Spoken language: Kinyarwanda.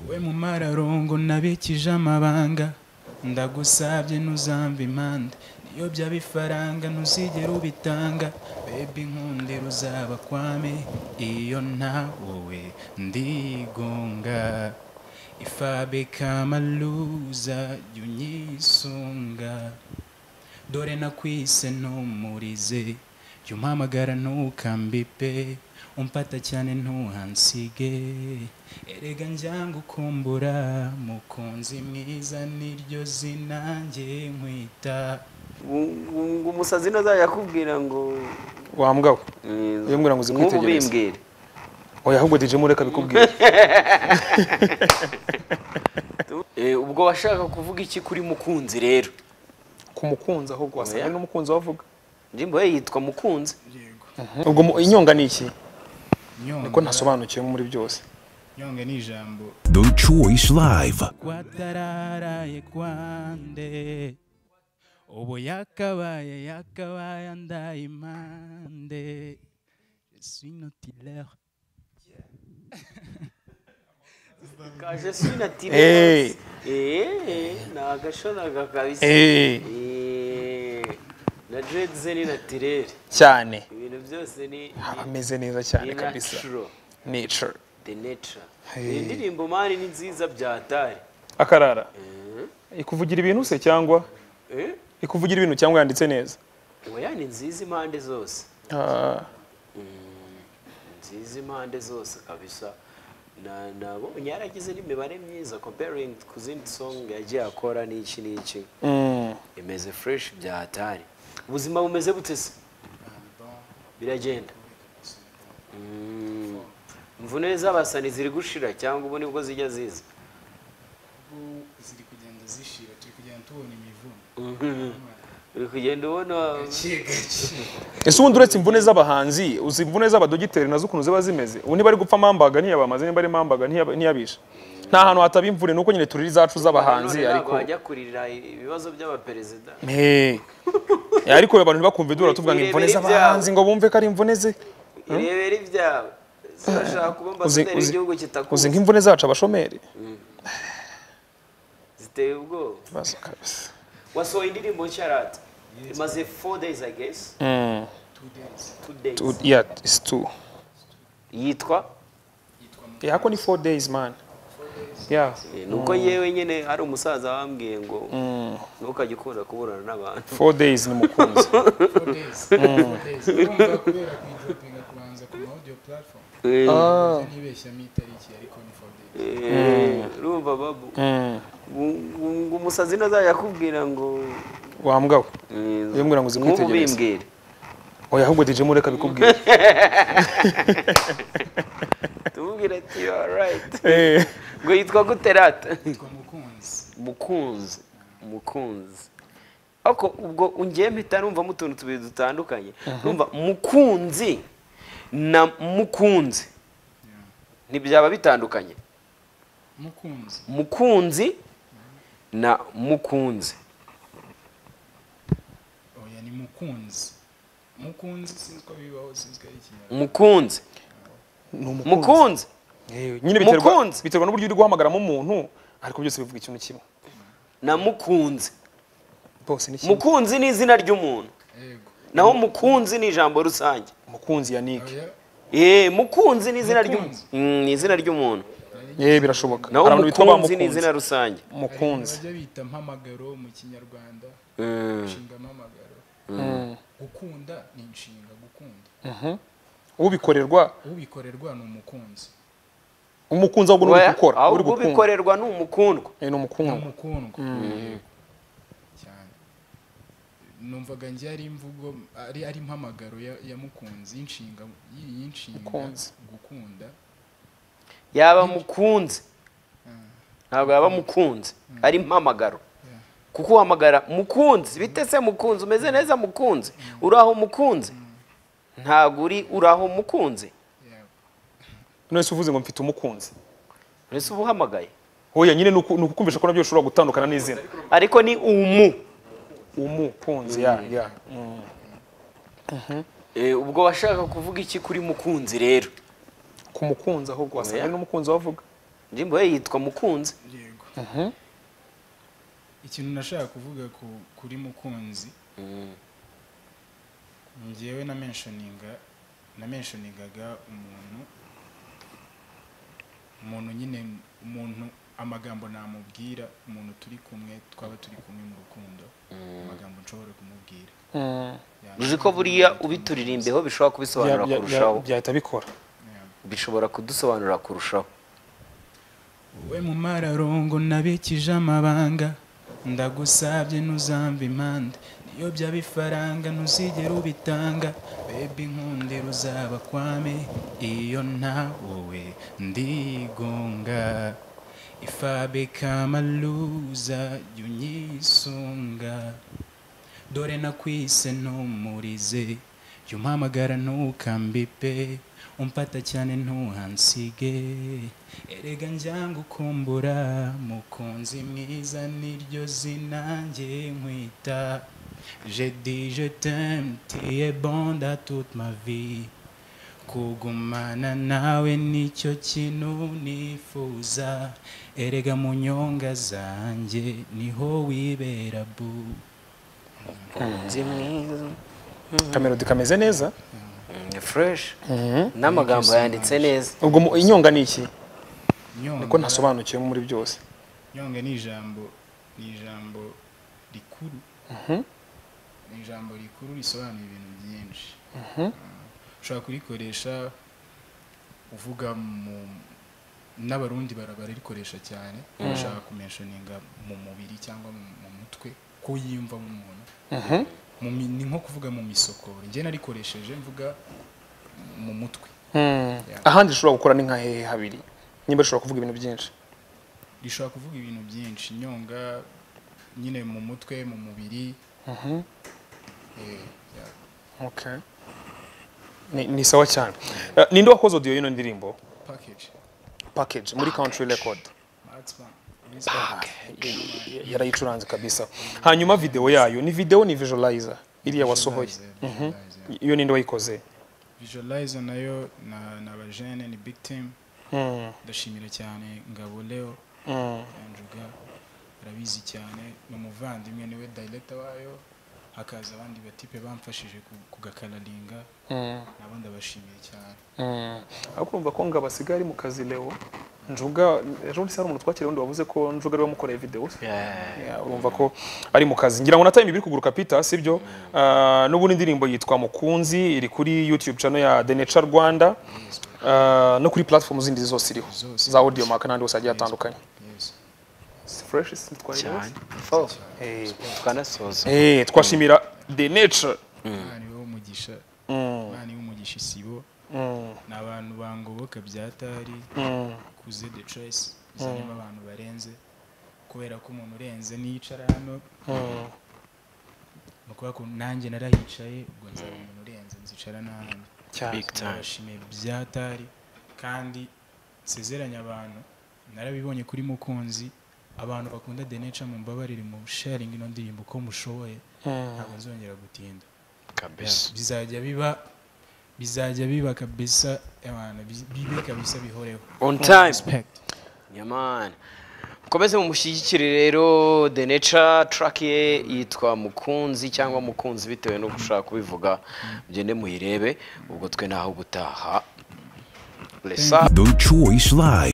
we mu mararongo nabikije amabanga ndagusabye ntuzamve impande niyo byaba ifaranga ntuzigere ubitanga bebi nkunde ruzaba kwame iyo ntawowe ndigunga ifabekamaluza jya unyisunga dore nakwise ntumurize jya umpamagara ntukambipe umfata cyane ntuhansige erega njyanga ukumbura mukunzi mwiza niryo zina njye nkwita ngo umusazi ntazajya akubwira ngo wambwa we Iyo mbwira ngo uzi nk'ubu kwitegereza. bimbwira oya ahubwo dj mureka bikubwira Eh, ubwo washaka kuvuga iki kuri mukunzi rero ku mukunzi ahubwo wasanga Oya. ari n'umukunzi wavuga njimbo we yitwa mukunzi ubwo mu- inyonga ni iki niko nyonga ntasobanukiwe muri byose nyonga ni ijambo The Choice Live. watararaye kwande ubu yakabaye yakabaye andaye impande Je suis notilaire kaje sinatire Eh. ni agashonaga kabisa Eh, Eh, na dreads ni natirere cyane ibintu byose ni Ah, ameze neza cyane ni kabisa natural nature the nature Eh. iyi ndirimbo mani ni nziza byatari akarara ikuvugira ibintu se cyangwa eh ikuvugira ibintu cyangwa yanditse neza oya ni nziza impande zose Ah, nziza impande zose kabisa Na- nabonye yaragize n'imibare myiza comparing ku zindi song yagiye akora n'iki n'iki mm, imeze fresh byatari ubuzima bumeze bute se biragenda Mm. imvune z'abasani ziri gushira cyangwa ubu nibwo zijya ziza ubu ziri kugenda zishira turi kugenda tubona imivuno uri kugenda ubona gake gake ese ubundi uretse imvune z'abahanzi uzi imvune z'abadogiteri nazo ukuntu ziba zimeze ubu niba ari gupfa mambaga ntiyabamaze niba ari mambaga ntiyab- ntiyabisha nta hantu hataba imvune nuko nyine turira izacu z'abahanzi None ntabwo ariko wajya kurira ibibazo by'abaperezida Hey. Eh, ariko abantu ntibakumve dura tuvuga ngo imvune Irebere z'abahanzi ngo bumve ko ari imvune ze irebera ibyawe zirashaka kuba Uzi- ambasaderi uzi- w'igihugu uzi kitakuzi nk'imvune zacu abashomeri ziteye ubwoba Ibibazo kabisa. wasohoye indirimbo nshyarata imaze 4 days i guess Mm. 2 days Tu- yeah, it's two. yitwa Yeah, ako ni four days man Yeah. nuko yewe nyine hari umusaza wambwiye ngo ntukajye ukunda kuburana n'abantu four days ni mukunzi urumva kubera kuyidropinga kubanza ku ma audio platform Ah. ntibeshyamo itariki ariko ni for days Eh, urumva babu Mm. ngo ngo umusazi ntazajya akubwira ngo wambwa we Iyo mbwira ngo uzi nk'ubu kwitegereza. bimbwira oya ahubwo dj mureka bikubwira tumubwira ati you are right Eh. ngo yitwa guterata twa mukunzi mukunzi mukunzi ariko ubwo ungiye mpita numva mu tuntu tubiri dutandukanye numva mukunzi na mukunzi ntibyaba bitandukanye mukunzi mukunzi na mukunzi oya ni mukunzi mukunzi sinzi ko bibaho sinzi ko ari ikinyarwanda mukunzi Ni umukunzi. mukunzi Eh, nyine biterwa Mukunzi. biterwa n'uburyo uri guhamagaramo umuntu ariko byose bivuga ikintu kimwe na mukunzi bose ni kimwe mukunzi ni izina ry'umuntu yego naho mukunzi ni ijambo rusange mukunzi ya Nick oya Eh, mukunzi ni izina ry'umuntu Mukunzi. Mm, ni izina ry'umuntu eh birashoboka naho Hari abantu bitwa ba mukunzi ni mukunzi. izina rusange hari ibintu mukunzi bajya bita mpamagaro mu kinyarwanda Mm. inshinga mpamagaro gukunda ni inshinga gukunda ubikorerwa ubikorerwa ni umukunzi umukunzi ahubwo ni uri Oya, gukora uri ahubwo gukunda ubikorerwa ni umukundwa Eh, ni ni umukundwa umukundwa cyane numvaga njye ari imvugo ari ari impamagaro ya, ya mukunzi y'inshinga y'inshinga Mukunzi. gukunda yaba mukunzi ntabwo yaba mukunzi ari mpamagaro kuko uhamagara mukunzi bite se mukunzi umeze neza mukunzi uraho mukunzi ntabwo uri uraho mukunzi yego none se uvuze ngo mfite umukunzi uretse uba uhamagaye oya nyine ni uku- ni ukukumvisha ko nabyo ushobora gutandukana n'izina ariko ni umu umukunzi ya ya Eh, ubwo washaka kuvuga iki kuri mukunzi rero ku mukunzi ahubwo wasanga Oya. ari n'umukunzi wavuga indirimbo ye yitwa mukunzi yego ikintu nashaka kuvuga ku- kuri mukunzi njyewe na menshoninga na menshoningaga umuntu umuntu nyine umuntu amagambo namubwira umuntu turi kumwe twaba turi kumwe mu rukundo amagambo nshobora kumubwira uzi ko buriya ubituririmbeho bishobora kubisobanura Bya- bya- kurushaho byahita bikora bishobora kudusobanurira kurushaho we mu mararongo nabikije amabanga ndagusabye ntuzamve impande niyo byaba ifaranga ntuzigere ubitanga bebi nkundira uzaba kwame iyo ntawe ndigunga ifabekamaluza jya unyisunga dore nakwise ntumurize jya umpamagara ntukambipe umfata cyane ntuhansige erega njyanga ukumbura mukunzi mwiza niryo zina njye nkwita je dis je t'aime tu es bon dans toute ma vie kugumana nawe nicyo kintu nifuza erega mu nyonga zanjye niho wibera bu mukunzi mwiza kamerodi kameze neza ni fureshi n'amagambo yanditse neza ubwo mu- inyonga ni iki niko nyonga ntasobanukiwemo muri byose nyonga ni ijambo ni ijambo rikuru ni ijambo rikuru risobanura ibintu byinshi Ah, ushobora kurikoresha uvuga mu n'abarundi bara- bararikoresha cyane bashaka kumenshoninga mu mubiri cyangwa mu- mu mutwe ko yiyumva umuntu Mu mi- ni nko kuvuga mu misokoro njye narikoresheje mvuga mu mutwe Hmm. Yeah. ahandi ushobora gukora ni nka hehe habiri nimba ushobora kuvuga ibintu byinshi rishobora kuvuga ibintu byinshi inyonga nyine mu mutwe mu mubiri Eh, yeah. Okay. ni, ni sawa cyane Eh, ninde wakoze audio y'ino ndirimbo package package muri country record Maxman, Luis Y- yarayicuranze kabisa hanyuma video yayo ni video ni visualizer iriya wasohoye Visualizer, Visualizer. iyo ninde wayikoze Visualizer nayo na na bajene ni big team Hmm. ndashimira cyane ngabo leo Hmm. yanjuga arabizi cyane ni umuvandimwe niwe director wayo hakaza abandi batipe bamfashije ku- kugakararinga Hmm. nabo ndabashimiye cyane Mm. aho kumva ko ngo abasigaye ari mu kazi leo njuga ejo bundi se hari umuntu twakiriye wundi wavuze ko njuga ariwe wamukoreye videwo Yeah, urumva ko ari mu kazi ngira ngo na time ibiri kuguruka peter sibyo Ah, n'ubundi indirimbo yitwa mukunzi iri kuri youtube channel ya the nature rwanda Ah, no kuri platform zindi zose iriho Zose. za audio mark n'andi hose agiye atandukanye yes Si fresh si twari cyane hose? Eh. tukanasoza Eh, twashimira the nature imana iwe umugisha Mm, imana iwe umugisha isibo mm, ni abantu bangoboka byatari mm. kuze the choice izanemo abantu barenze kubera ko umuntu urenze niyicara hano ni ukuvuga ko nanjye narahicaye ubwo nzaba umuntu urenze nzicara n'ahandi cyane Big time. ndabashimiye byatari kandi nsezeranya abantu narabibonye kuri mukunzi abantu bakunda the nature mumbabarire mu sharing ino ndirimbo uko mushoboye ntabwo nzongera gutinda bizajya biba bizajya biba kabisa abantu bi- bibe kabisa bihoreho on time respect nyamana mukomeze mumushyigikire rero the nature track ye yitwa mukunzi cyangwa mukunzi bitewe no gushaka kubivuga mugende muyirebe ubwo twe naho gutaha blessa The Choice Live.